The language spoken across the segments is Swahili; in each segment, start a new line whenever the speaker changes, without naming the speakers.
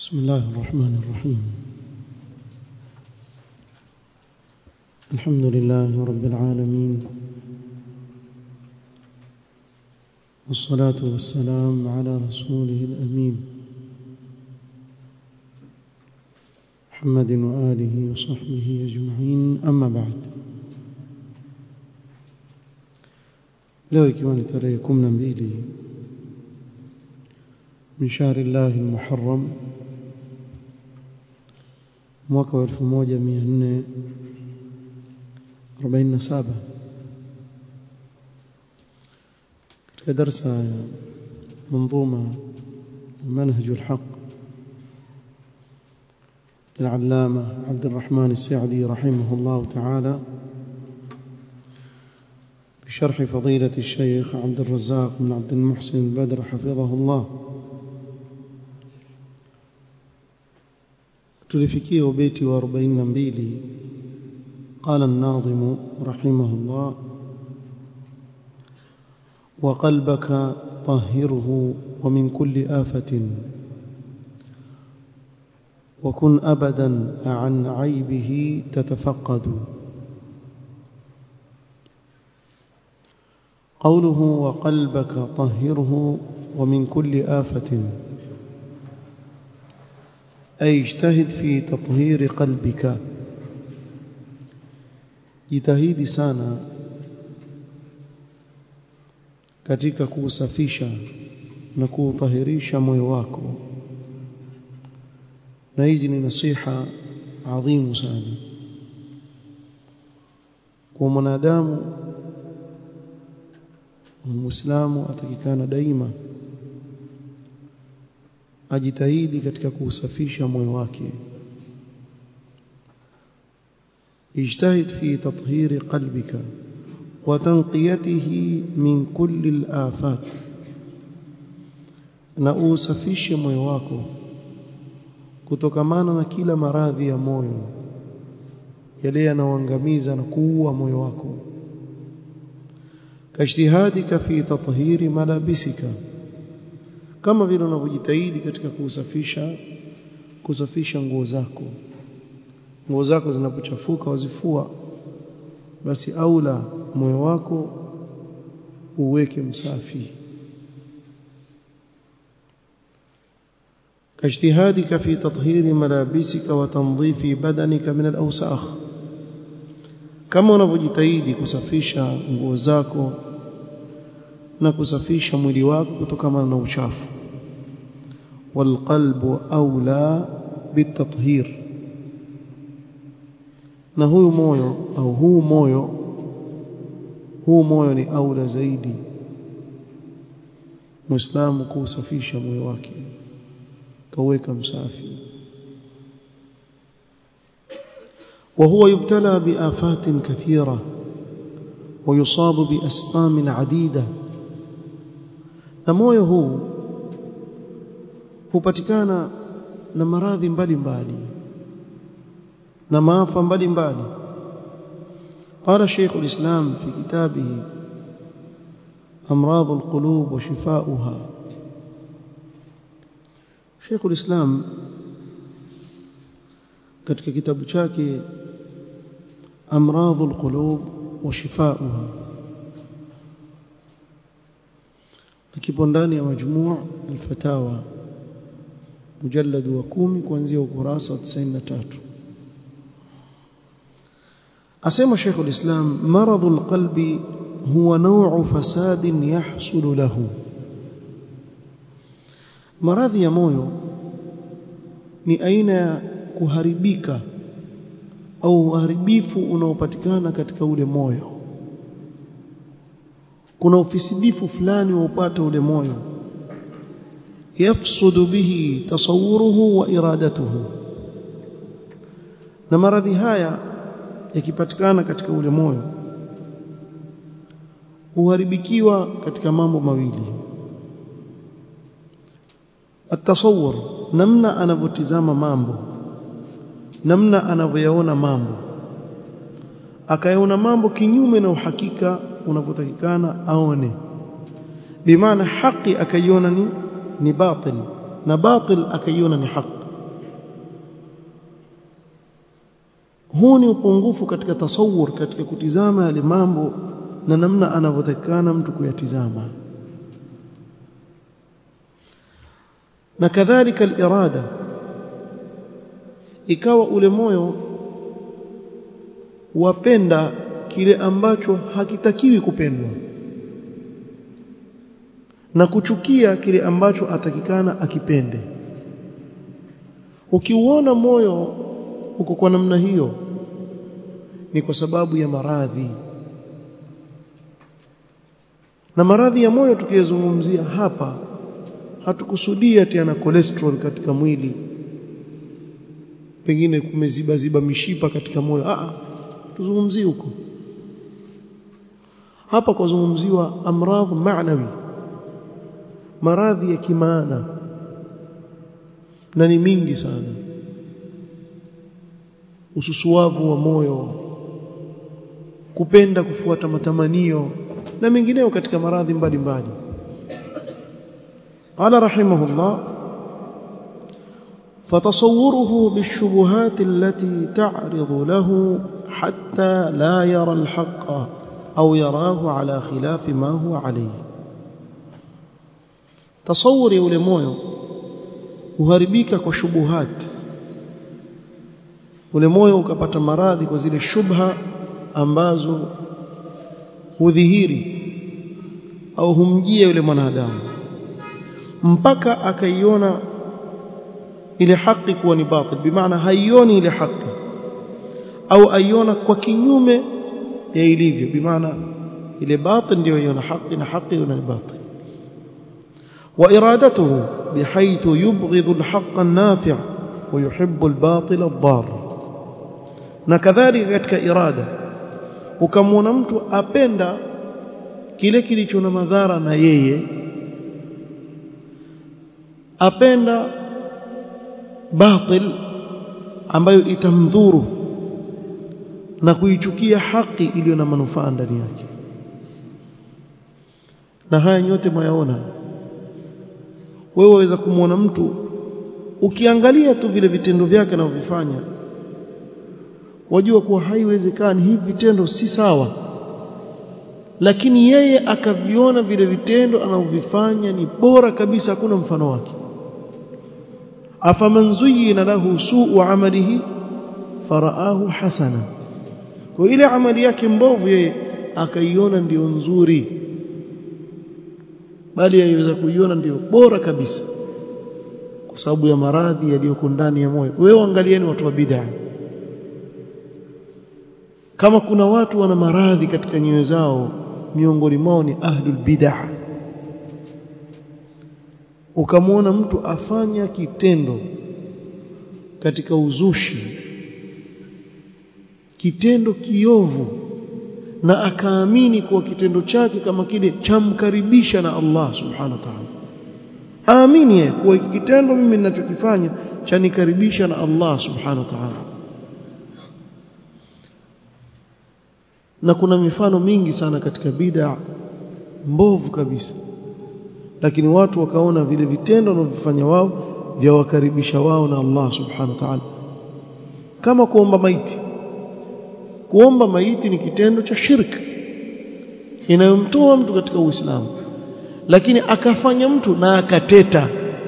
بسم الله الرحمن الرحيم الحمد لله رب العالمين والصلاة والسلام على رسوله الأمين محمد وآله وصحبه أجمعين أما بعد leo ikiwa ni tarehe kumi na mbili min shahri llahi lmuharram mwaka wa elfu moja mia nne arobaini na saba katika darsa ya منظومة منهج الحق للعلامة عبد الرحمن السعدي رحمه الله تعالى بشرح فضيلة الشيخ عبد الرزاق بن عبد المحسن البدر حفظه الله tulifikia ubeti wa 42 قال الناظم رحمه الله وقلبك طهره ومن كل آفة وكن أبدا عن عيبه تتفقد قوله وقلبك طهره ومن كل آفة أي اجتهد في تطهير قلبك jitahidi sana katika kuusafisha na kuutahirisha moyo wako na hizi ni nasiha adhimu sana kwa mwanadamu muislamu atakikana daima ajitahidi katika kuusafisha moyo wake اجتهد في تطهير قلبك وتنقيته من كل الآفات na usafishe moyo wako kutokamana na kila maradhi ya moyo yale yanayoangamiza na kuua moyo wako kajtihadika fi tathhiri malabisika kama vile unavyojitahidi katika kusafisha kusafisha nguo zako nguo zako zinapochafuka wazifua basi aula moyo wako uweke msafi كاجتهادك في تطهير ملابسك وتنظيف بدنك من الأوساخ كما unavyojitahidi kusafisha nguo zako na kusafisha mwili wako kutokana na uchafu والقلب أولى بالتطهير na huyu moyo au huu moyo huu moyo ni aula zaidi muislamu kuusafisha moyo wake kaweka msafi وهو يبتلى بآفات كثيرة ويصاب بأسقام عديدة na moyo huu hupatikana na maradhi mbalimbali na maafa mbalimbali قال شيخ الإسلام في كتابه أمراض القلوب وشفاؤها شيخ الإسلام katika kitabu chake أمراض القلوب وشفاؤها kipo ndani ya majmuu al-fatawa mujallad wa 10 kuanzia ukurasa wa 93 أسمى شيخ الإسلام مرض القلب هو نوع فساد يحصل له maradhi ya moyo ni aina ya kuharibika au uharibifu unaopatikana katika ule moyo kuna ufisidifu fulani waupata ule moyo yafsudu bihi tasawuruhu wa iradatuhu na maradhi haya yakipatikana katika ule moyo uharibikiwa katika mambo mawili atasawur namna anavyotizama mambo namna anavyoyaona mambo akayaona mambo kinyume na uhakika unavyotakikana aone bimaana haki akaiona ni ni batil na batil akaiona ni haki huu ni upungufu katika tasawur katika kutizama yale mambo na namna anavyotakana mtu kuyatizama na kadhalika al-irada ikawa ule moyo wapenda kile ambacho hakitakiwi kupendwa na kuchukia kile ambacho atakikana akipende ukiuona moyo uko kwa namna hiyo ni kwa sababu ya maradhi na maradhi ya moyo tukiyazungumzia hapa hatukusudia tena cholesterol katika mwili pengine kumeziba ziba mishipa katika moyo a tuzungumzie huko hapa kuzungumziwa amradh maanawi maradhi ya kimaana na ni mingi sana ususuavu wa moyo kupenda kufuata matamanio na mengineyo katika maradhi mbalimbali قال رحمه الله فتصوره بالشبهات التي تعرض له حتى لا يرى الحق أو يراه على خلاف ما هو عليه تصور يولي مويو uharibika kwa shubuhat ule moyo ukapata maradhi kwa zile shubha ambazo hudhihiri au humjia yule mwanadamu mpaka akaiona ile haki kuwa ni batil bimaana haioni ile haki au aiona kwa kinyume ya ilivyo bimaana ile batil ndio iona haki na haki iona ni batil وإرادته بحيث يبغض الحق النافع ويحب الباطل الضار نكذلك katika irada ukamwona mtu apenda kile kilicho na madhara na yeye apenda batil ambayo itamdhuru na kuichukia haki iliyo na manufaa ndani yake na haya yote mwayaona wewe waweza kumwona mtu ukiangalia tu vile vitendo vyake anavyofanya wajua kuwa haiwezekani hivi vitendo si sawa lakini yeye akaviona vile vitendo anavyovifanya ni bora kabisa hakuna mfano wake afaman zuyina lahu suu amalihi faraahu hasana kwa ile amali yake mbovu yeye akaiona ndiyo nzuri bali yaweza kuiona ndiyo bora kabisa kwa sababu ya maradhi yaliyoko ndani ya moyo wewe angalieni watu wa bid'a kama kuna watu wana maradhi katika nyoyo zao miongoni mwao ni ahlul bid'ah ukamwona mtu afanya kitendo katika uzushi kitendo kiovu na akaamini kuwa kitendo chake kama kile chamkaribisha na Allah subhanahu wa ta'ala aamini yeye kuwa kitendo mimi ninachokifanya chanikaribisha na Allah subhanahu wa ta'ala na kuna mifano mingi sana katika bid'a mbovu kabisa lakini watu wakaona vile vitendo wanavyofanya wao vya wakaribisha wao na Allah subhanahu wa ta'ala kama kuomba maiti kuomba maiti ni kitendo cha shirk inayomtoa mtu katika Uislamu lakini akafanya mtu na akateta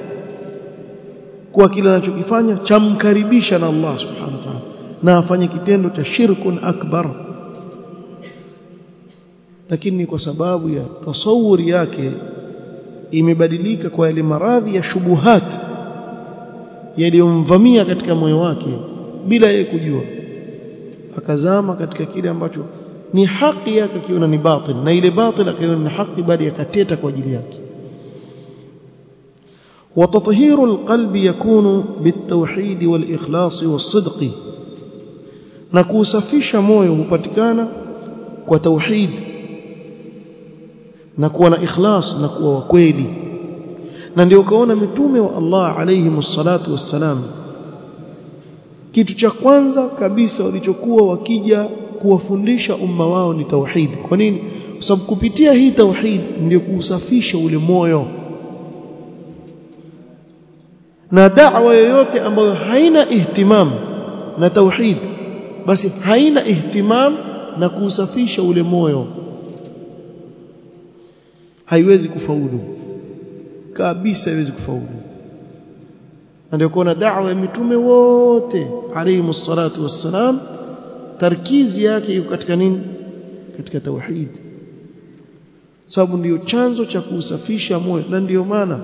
kwa kile anachokifanya chamkaribisha na Allah subhanahu wa ta'ala na afanye kitendo cha shirkun akbar lakini ni kwa sababu ya tasawuri yake imebadilika kwa yale maradhi ya shubuhat yaliyomvamia katika moyo wake bila yeye kujua akazama katika kile ambacho ni haki yake akiona ni batil na ile batil akiona ni haki bali akateta kwa ajili yake وتطهير القلب يكون بالتوحيد والإخلاص والصدق نكوسفisha moyo hupatikana kwa tauhid na kuwa na ikhlas na kuwa wa kweli na ndio ukaona mitume wa Allah alayhi msalatu wassalam kitu cha kwanza kabisa walichokuwa wakija kuwafundisha umma wao ni tauhid kwa nini kwa sababu kupitia hii tauhid ndio kuusafisha ule moyo na da'wa yoyote ambayo haina ihtimam na tauhid basi haina ihtimam na kuusafisha ule moyo haiwezi kufaulu kabisa haiwezi kufaulu ndio kuona da'wa ya mitume wote alayhi salatu wassalam tarkizi yake iko katika nini katika tauhid sababu ndiyo chanzo cha kuusafisha moyo na ndiyo maana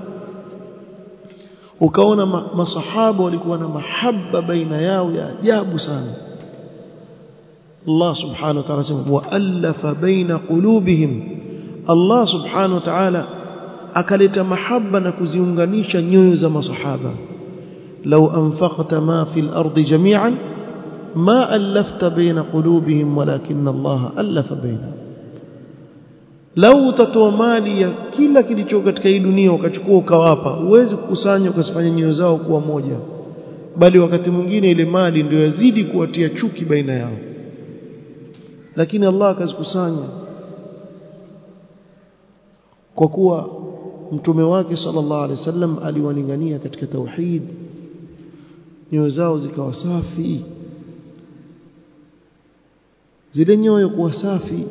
ukaona ma, masahaba walikuwa na mahaba baina yao ya ajabu sana Allah subhanahu wa ta'ala sema wa'alafa baina qulubihim Allah subhanahu wa ta'ala akaleta mahaba na kuziunganisha nyoyo za masahaba law anfaqta ma fil ardi jami'an ma alafta baina qulubihim walakin Allah alafa bainahum lau utatoa mali ya kila kilicho katika hii dunia ukachukua ukawapa uwezi kukusanya ukasifanya nyoyo zao kuwa moja bali wakati mwingine ile mali ndio yazidi kuwatia chuki baina yao lakini Allah akazikusanya kwa kuwa mtume wake sallallahu alaihi wasallam aliwaningania katika tauhid nyoyo zao zikawa safi zile nyoyo kuwa safi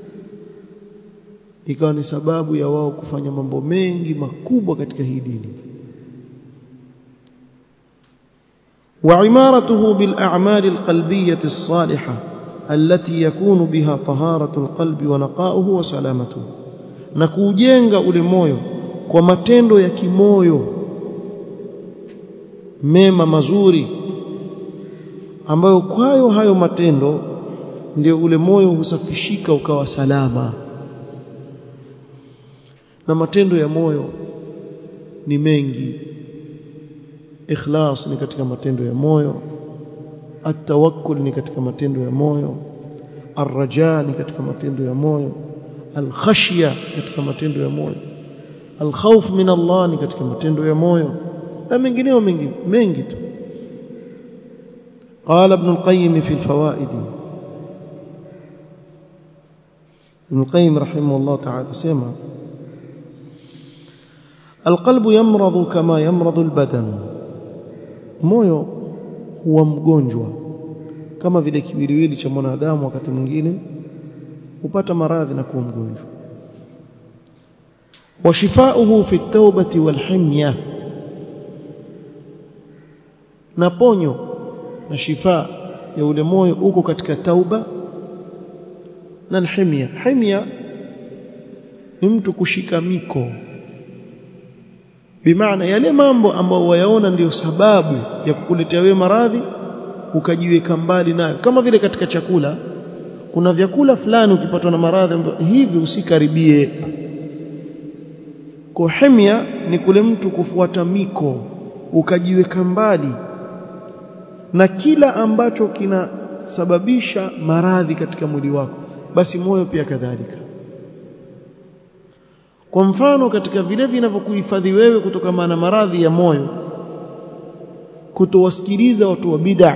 ikawa ni sababu ya wao kufanya mambo mengi makubwa katika hii dini وعمارته بالأعمال القلبية الصالحة التي يكون بها طهارة القلب ونقاؤه وسلامته نكوجenga ule moyo kwa matendo ya kimoyo mema mazuri ambayo kwayo hayo matendo ndio ule moyo husafishika ukawa salama na matendo ya moyo ni mengi ikhlas ni katika matendo ya moyo atawakkul ni katika matendo ya moyo arraja ni katika matendo ya moyo alkhashya katika matendo ya moyo alkhawf min Allah ni katika matendo ya moyo na mengineo mengi mengi tu قال ابن القيم في الفوائد ابن القيم رحمه الله تعالى سمع القلب يمرض كما يمرض البدن moyo huwa mgonjwa kama vile kiwiliwili cha mwanadamu wakati mwingine hupata maradhi na kuwa mgonjwa washifauhu fi at-taubati wal-himya na ponyo na shifa ya ule moyo uko katika tauba na himya himya ni mtu kushika miko bimaana yale mambo ambayo wayaona ndiyo sababu ya kukuletea wewe maradhi ukajiweka mbali nayo kama vile katika chakula kuna vyakula fulani ukipatwa na maradhi hivi usikaribie kohemia ni kule mtu kufuata miko ukajiweka mbali na kila ambacho kinasababisha maradhi katika mwili wako basi moyo pia kadhalika kwa mfano katika vile vinavyokuhifadhi wewe kutokana na maradhi ya moyo kutowasikiliza watu wa bid'a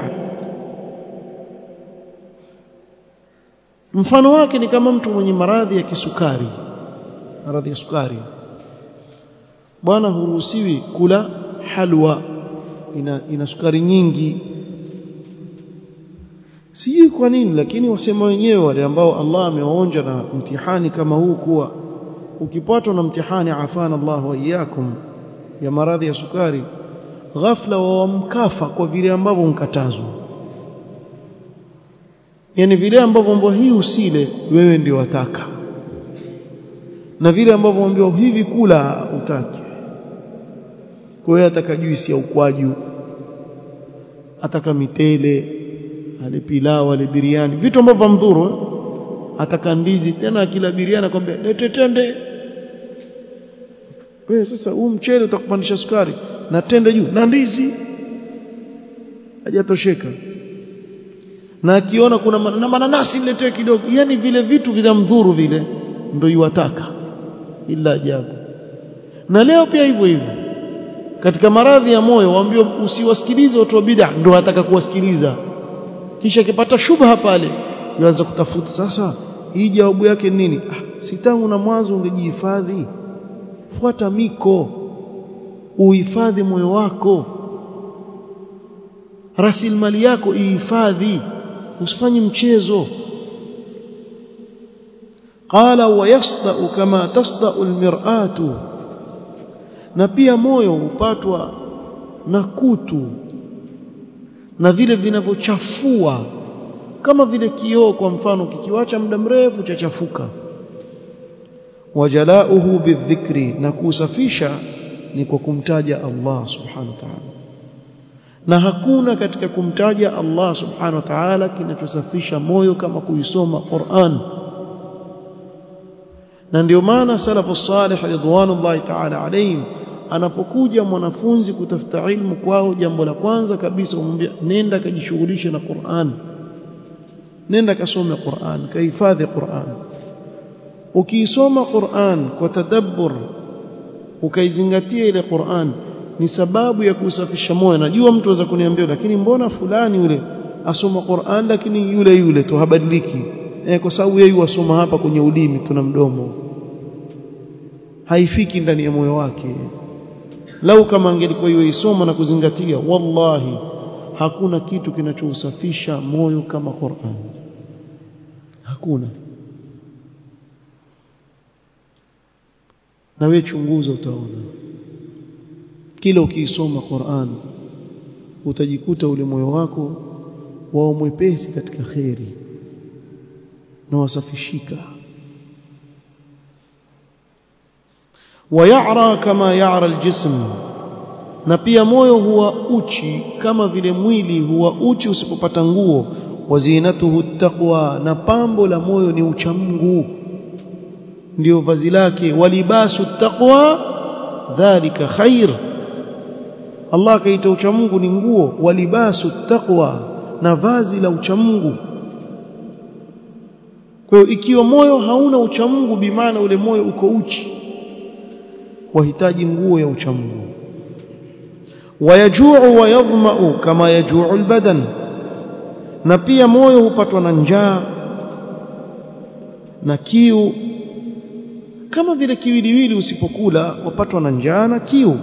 mfano wake ni kama mtu mwenye maradhi ya kisukari maradhi ya sukari bwana huruhusiwi kula halwa ina, ina sukari nyingi sijui kwa nini lakini wasema wenyewe wale ambao Allah amewaonja na mtihani kama huu kuwa ukipatwa na mtihani afana Allah wa iyyakum ya maradhi ya sukari ghafla wamkafa kwa vile ambavyo mkatazwa yani vile ambavyo mbwa hii usile wewe ndio wataka na vile ambavyo ambiwa hivi kula utaki kwa hiyo ataka juisi ya ukwaju ataka mitele ale pilau ale biriani vitu ambavyo mdhuru ataka ndizi tena kila biriani akwambia lete tende wewe sasa huu mchele utakupandisha sukari na tende juu na ndizi hajatosheka na akiona kuna na mananasi niletee kidogo yani vile vitu vinamdhuru vile ndio yuwataka ila ajabu na leo pia hivyo hivyo katika maradhi ya moyo waambiwa usiwasikilize watu wa bid'a ndio wataka kuwasikiliza kisha akipata shubha pale yuanza kutafuta sasa hii jawabu yake nini ah, si tangu na mwanzo ungejihifadhi fuata miko uhifadhi moyo wako rasilimali yako ihifadhi usifanye mchezo qala wa yasda'u kama tasda'u almir'atu na pia moyo hupatwa na kutu na vile vinavyochafua kama vile kioo kwa mfano kikiwacha muda mrefu chachafuka wajalauhu bidhikri na kusafisha ni kwa kumtaja Allah subhanahu wa ta'ala na hakuna katika kumtaja Allah subhanahu wa ta'ala kinachosafisha moyo kama kuisoma Qur'an na ndio maana salafu salih ridwanullahi ta'ala alayhim anapokuja mwanafunzi kutafuta ilmu kwao jambo la kwanza kabisa umwambia nenda kajishughulishe na Qur'an nenda kasome Qur'an kahifadhi Qur'an ukiisoma Qur'an kwa tadabbur ukaizingatia ile Qur'an ni sababu ya kusafisha moyo najua mtu aweza kuniambia lakini mbona fulani yule asoma Qur'an lakini yule yule tu habadiliki eh, kwa sababu yeye wasoma hapa kwenye ulimi tuna mdomo haifiki ndani ya moyo wake lau kama angelikuwa isoma na kuzingatia wallahi hakuna kitu kinachousafisha moyo kama Qur'an hakuna na wewe chunguza utaona kila ukiisoma Qur'an utajikuta ule moyo wako wao mwepesi katika kheri na wasafishika wayara kama yara aljism na pia moyo huwa uchi kama vile mwili huwa uchi usipopata nguo wazinatuhu taqwa na pambo la moyo ni uchamungu ndio vazi lake walibasu taqwa dhalika khair Allah kaita uchamungu ni nguo walibasu taqwa na vazi la uchamungu kwa hiyo ikiwa moyo hauna uchamungu bimaana ule moyo uko uchi wahitaji nguo ya uchamungu wayajuu wayadhmau kama yajuu albadan na pia moyo hupatwa na njaa na kiu kama vile kiwiliwili usipokula wapatwa na njaa na kiu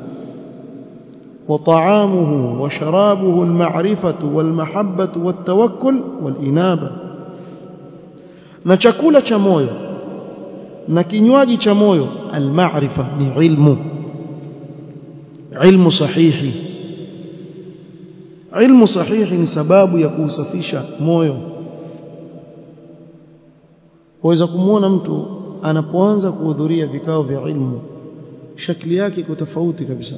وطعامه وشرابه المعرفة والمحبة والتوكل والإنابة na chakula cha moyo na kinywaji cha moyo almaarifa ni ilmu ilmu sahihi ilmu sahihi ni sababu ya kuusafisha moyo waweza kumwona mtu anapoanza kuhudhuria vikao vya ilmu shakli yake iko tofauti kabisa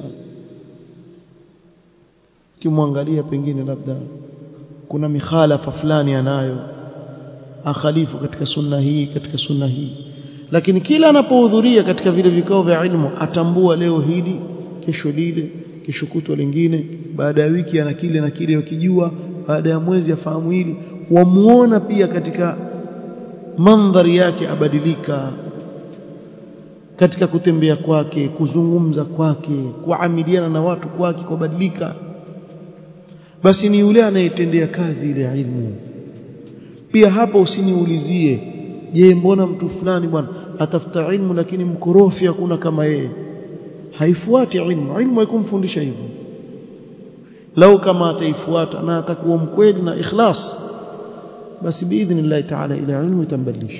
kimwangalia pengine labda kuna mikhalafa fulani anayo akhalifu katika sunna hii katika sunna hii lakini kila anapohudhuria katika vile vikao vya ilmu atambua leo hili kesho lile kesho kutwa lingine baada ya wiki ana kile na kile ukijua baada ya mwezi afahamu hili wamuona pia katika mandhari yake abadilika katika kutembea kwake kuzungumza kwake kuamiliana na watu kwake kubadilika basi ni yule anayetendea kazi ile ilmu pia hapa usiniulizie je mbona mtu fulani bwana atafuta ilmu lakini mkorofi hakuna kama yeye haifuati ilmu ilmu haikumfundisha hivyo lau kama ataifuata na atakuwa mkweli na ikhlas basi biidhnillah taala ile ilmu itambadilisha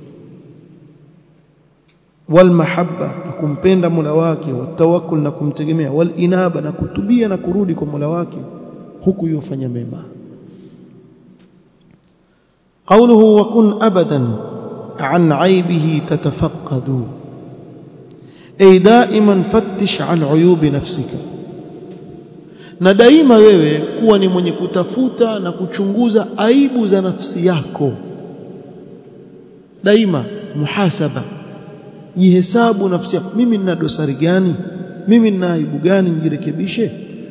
walmahabba na kumpenda Mola wake watawakkul na kumtegemea walinaba na kutubia na kurudi kwa Mola wake huku yofanya mema قوله وكن أبدا عن عيبه تتفقد أي دائما فتش عن عيوب نفسك na daima wewe kuwa ni mwenye kutafuta na kuchunguza aibu za nafsi yako daima muhasaba jihesabu nafsi yako mimi nina dosari gani mimi nina aibu gani nijirekebishe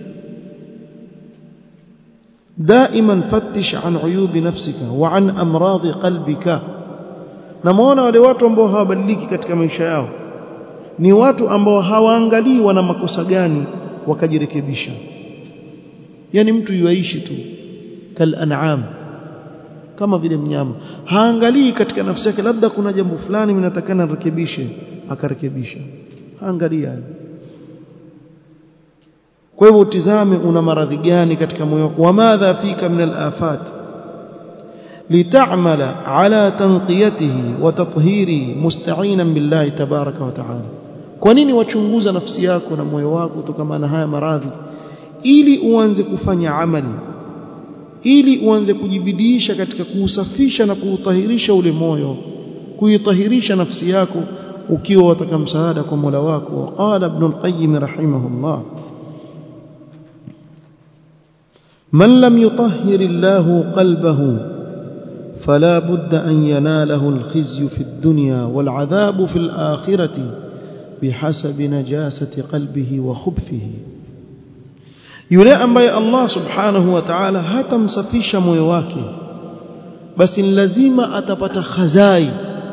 دائما فتش عن عيوب نفسك وعن امراض قلبك namuona wale watu ambao hawabadiliki katika maisha yao ni watu ambao hawaangalii wana makosa gani wakajirekebisha yani mtu yuaishi tu kal an'am kama vile mnyama haangalii katika nafsi yake labda kuna jambo fulani mnatakana rekebishe akarekebisha haangalii hayo kwa hivyo utizame una maradhi gani katika moyo wako wamadha fika min alafat لتعمل على تنقيته وتطهيره مستعينا بالله تبارك وتعالى kwa nini wachunguza nafsi yako na moyo wako kutokana na haya maradhi ili uanze kufanya amali ili uanze kujibidiisha katika kuusafisha na kuutahirisha ule moyo kuitahirisha nafsi yako ukiwa wataka msaada kwa Mola wako qala ibn al-qayyim rahimahullah man lam yutahhir Allah qalbahu فلا بد أن يناله الخزي في الدنيا والعذاب في الآخرة بحسب نجاسة قلبه وخبثه yule ambaye Allah subhanahu wa ta'ala hatamsafisha moyo wake basi lazima atapata khazai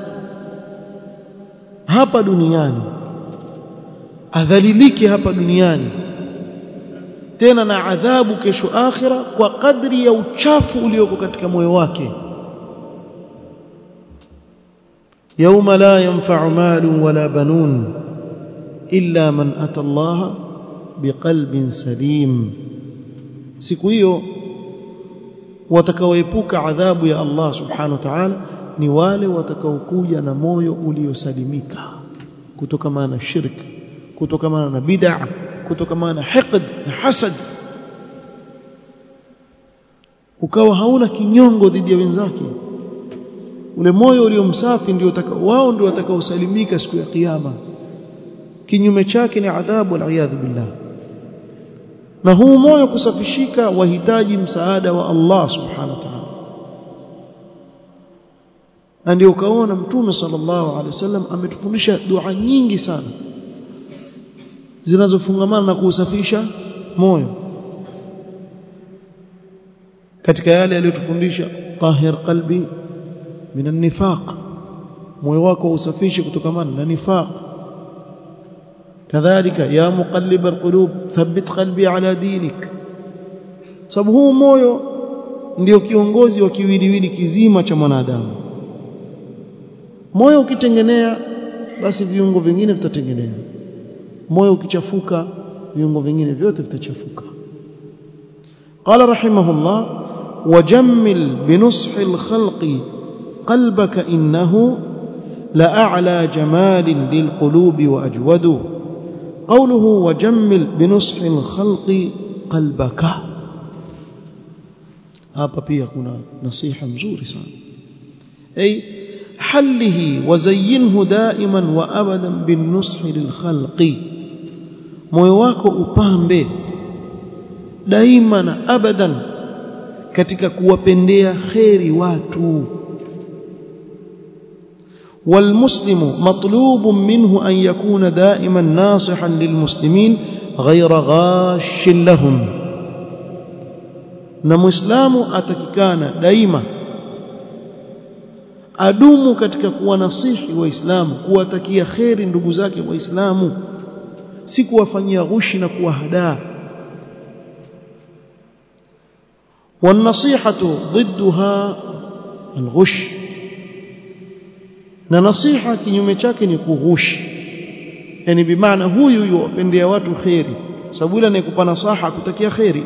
hapa duniani adhalilike hapa duniani tena na adhabu kesho akhira kwa kadri ya uchafu ulioko katika moyo wake يوم لا ينفع مال ولا بنون إلا من أتى الله بقلب سليم siku hiyo watakaoepuka adhabu ya Allah subhanahu wa ta'ala ni wale watakaokuja na moyo uliosalimika kutokana na shirk kutokana na bid'a kutokana na hiqd na hasad ukawa hauna kinyongo dhidi ya wenzake ule moyo uliomsafi ndio wao ndio watakaosalimika siku ya kiyama kinyume chake ni adhabu aliyadhu billah na huu moyo kusafishika wahitaji msaada wa Allah subhanahu wa ta'ala na ndio ukaona mtume sallallahu alaihi wasallam ametufundisha dua nyingi sana zinazofungamana na kuusafisha moyo katika yale aliyotufundisha tahir qalbi من النفاق moyo wako usafishe kutokamana na nifaq kadhalika ya muqallib alqulub thabbit qalbi ala dinik sababu huu moyo ndio kiongozi wa kiwiliwili kizima cha mwanadamu moyo ukitengenea basi viungo vingine vitatengenea moyo ukichafuka viungo vingine vyote vitachafuka qala rahimahullah wajammil binushi alkhalqi قلبك إنه لأعلى جمال للقلوب وأجود قوله وجمل بنصح الخلق قلبك hapa pia kuna nasiha mzuri sana ay حله وزينه دائما وابدا بالنصح للخلق moyo wako upambe daima na abadan katika kuwapendea kheri watu والمسلم مطلوب منه أن يكون دائما ناصحا للمسلمين غير غاش لهم na muislamu atakikana daima adumu katika kuwanasihi waislamu kuwatakia kheri ndugu zake waislamu si kuwafanyia ghushi na kuwahadaa والنصيحة ضدها الغش na nasiha kinyume chake ni kughushi yani bimaana huyu yuwapendea watu kheri sababu yule anayekupa nasaha kutakia kheri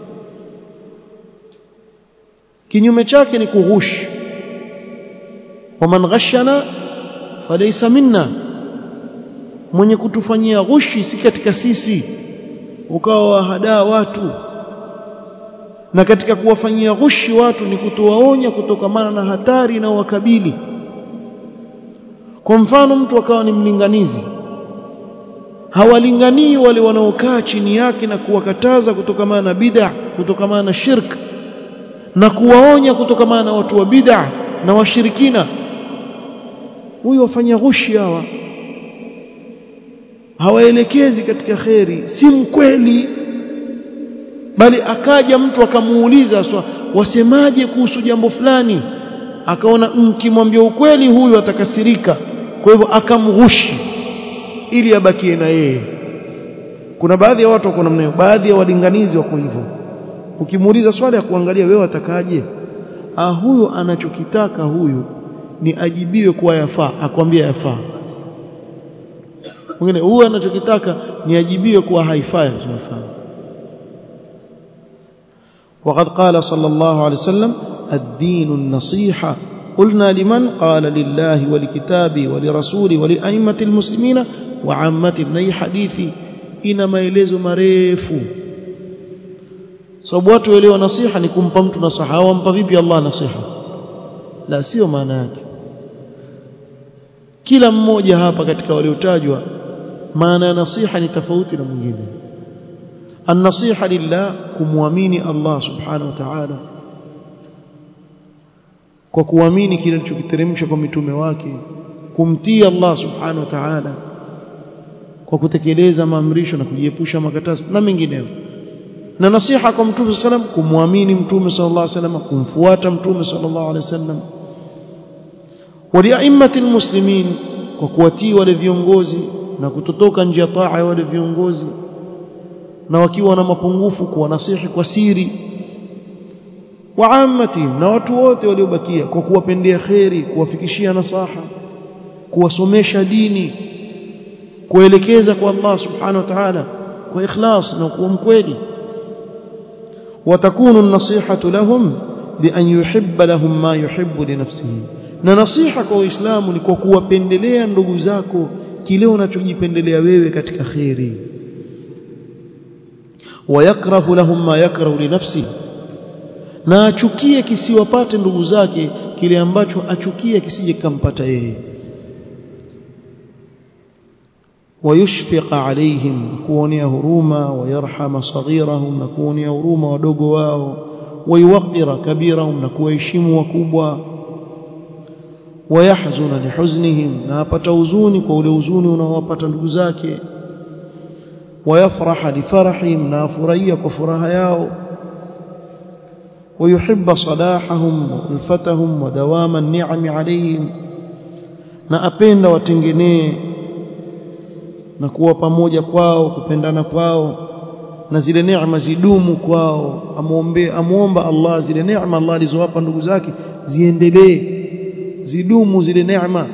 kinyume chake ni kughushi waman ghashana falaysa minna mwenye kutufanyia ghushi si katika sisi ukawa wahadaa watu na katika kuwafanyia ghushi watu ni kutowaonya kutokamana na hatari na wakabili kwa mfano mtu akawa ni mlinganizi hawalinganii wale wanaokaa chini yake na kuwakataza kutokamana na bid'a kutokamana na shirk na kuwaonya kutokamana na watu wa bid'a na washirikina huyu wafanya ghushi hawa hawaelekezi katika kheri si mkweli bali akaja mtu akamuuliza swa wasemaje kuhusu jambo fulani akaona mkimwambia ukweli huyu atakasirika kwa hivyo akamghushi ili abakie na yeye kuna baadhi ya watu wako namna hiyo baadhi ya walinganizi wako hivyo ukimuuliza swali ya kuangalia wewe atakaje ah huyo anachokitaka huyu ni ajibiwe kuwa yafaa akwambia yafaa mwingine huyu anachokitaka ni ajibiwe kuwa haifai yafaa وقد قال صلى الله عليه وسلم الدين النصيحة قلنا لمن قال لله ولكتابه ولرسوله ولأئمة المسلمين وعامة ني حديثي ina maelezo marefu sababu watu waelewa nasiha ni kumpa mtu nasaha wampa vipi Allah nasiha la sio maana yake kila mmoja hapa katika waliotajwa maana ya nasiha ni tofauti na mwingine an-nasiha lillah kumwamini Allah subhanahu wa ta'ala kwa kuamini kile alichokiteremsha kwa mitume wake kumtii Allah subhanahu wa ta'ala kwa kutekeleza maamrisho na kujiepusha makatazo na mengineyo na nasiha kwa mtume sallam kumwamini mtume sallallahu alaihi wasallam kumfuata mtume sallallahu alaihi wasallam waliaimmati almuslimin kwa kuwatii wale viongozi na kutotoka nje ya taa ya wale viongozi na wakiwa na mapungufu kuwa nasihi kwa siri waamati na watu wote waliobakia kwa kuwapendea kheri kuwafikishia nasaha kuwasomesha dini kuelekeza kwa Allah subhanahu wa ta'ala kwa ikhlas na kuwa mkweli وتكون النصيحة لهم بأن يحب لهم ما يحب لنفسه na nasiha kwa Uislamu ni kwa kuwapendelea ndugu zako kile unachojipendelea wewe katika khairi wayakrahu lahum ma yakrahu li nafsi na achukie kisiwapate ndugu zake kile ambacho achukia kisije kampata yeye ويشفق عليهم كونيا هروما ويرحم صغيرهم نكونيا هروما ودوغو wao ويوقر كبيرهم نكوهeshimu wakubwa ويحزن لحزنهم na apata huzuni kwa ule huzuni unaowapata ndugu zake ويفرح لفرحهم na afurahia kwa furaha yao ويحب صلاحهم وألفتهم ودوام النعم عليهم na apenda watengenee na kuwa pamoja kwao kupendana kwao na zile neema zidumu kwao amuombe amuomba Allah zile neema Allah alizowapa ndugu zake ziendelee zidumu zile neema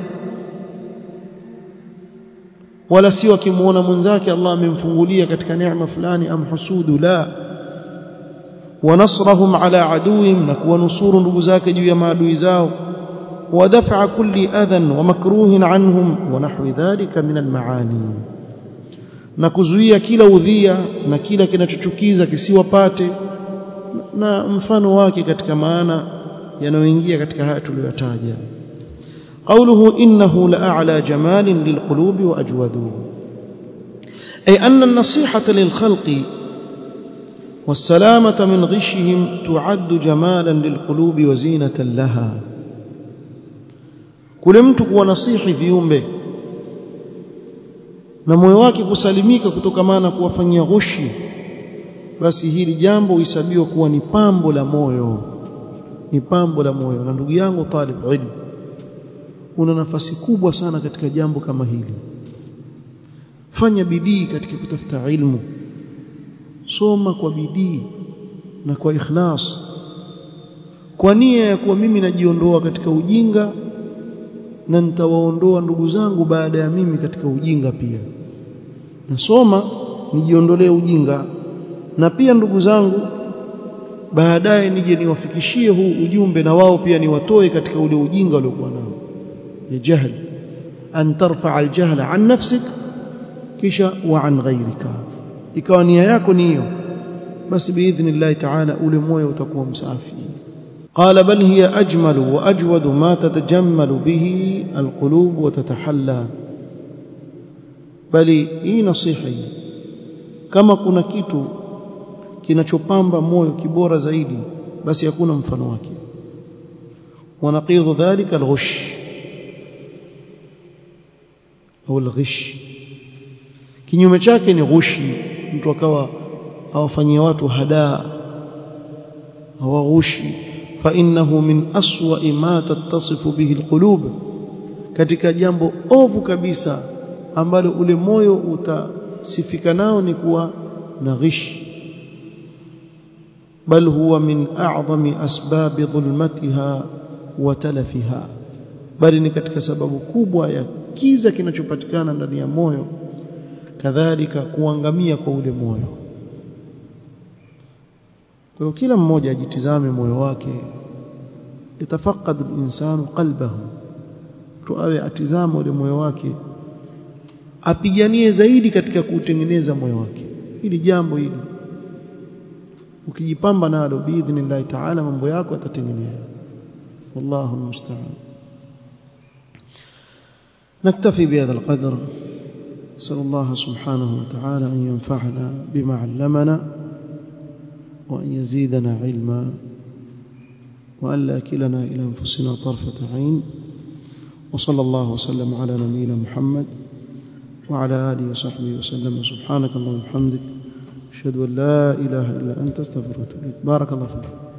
wala sio akimuona mwenzake Allah amemfungulia katika neema fulani amhusudu la ونصرهم على عدوهم نكون نصور ndugu zake juu ya maadui zao ودفع كل أذى ومكروه عنهم ونحو ذلك من المعاني na kuzuia kila udhia na kila kinachochukiza kisiwapate na mfano wake katika maana yanayoingia katika haya tuliyotaja قوله إنه لأعلى جمال للقلوب وأجود أي أن النصيحة للخلق والسلامة من غشهم تعد جمالا للقلوب وزينة لها kule mtu kuwa nasihi viumbe na moyo wake kusalimika kutokamana na kuwafanyia ghushi basi hili jambo huhesabiwa kuwa ni pambo la moyo ni pambo la moyo na ndugu yangu talib ilm una nafasi kubwa sana katika jambo kama hili fanya bidii katika kutafuta ilmu soma kwa bidii na kwa ikhlas kwa nia ya kuwa mimi najiondoa katika ujinga na nitawaondoa ndugu zangu baada ya mimi katika ujinga pia nasoma nijiondolee ujinga na pia ndugu zangu baadaye nije niwafikishie huu ujumbe na wao pia niwatoe katika ule ujinga waliokuwa nao ya jahl an tarfa aljahla an nafsik kisha wa an ghayrika ikawa nia yako ni hiyo basi biidhnillah taala ule moyo utakuwa msafi قال بل هي أجمل وأجود ما تتجمل به القلوب وتتحلى بل hii nasihi kama kuna kitu kinachopamba moyo kibora zaidi basi hakuna mfano wake ونقيض ذلك الغش au الغش kinyume chake ni ghushi mtu akawa awafanyia watu hadaa hawaghushi فإنه من أسوأ ما تتصف به القلوب katika jambo ovu kabisa ambalo ule moyo utasifika nao ni kuwa na ghish bal huwa min a'zami asbab dhulmatiha wa talafiha bali ni katika sababu kubwa ya kiza kinachopatikana ndani ya moyo kadhalika kuangamia kwa ule moyo kwa hiyo kila mmoja ajitizame moyo wake yatafaqad al-insanu qalbahu tuawe atizama ule moyo wake apiganie zaidi katika kuutengeneza moyo wake hili jambo hili ukijipamba nalo biidhnillah taala mambo yako yatatengenea wallahu almusta'an نكتفي بهذا القدر نسأل الله سبحانه وتعالى أن ينفعنا بما علمنا وأن يزيدنا علما وأن لا كلنا إلى أنفسنا طرفة عين وصلى الله وسلم على نبينا محمد وعلى آله وصحبه وسلم سبحانك اللهم وبحمدك أشهد أن لا إله إلا أنت استغفرك بارك الله فيك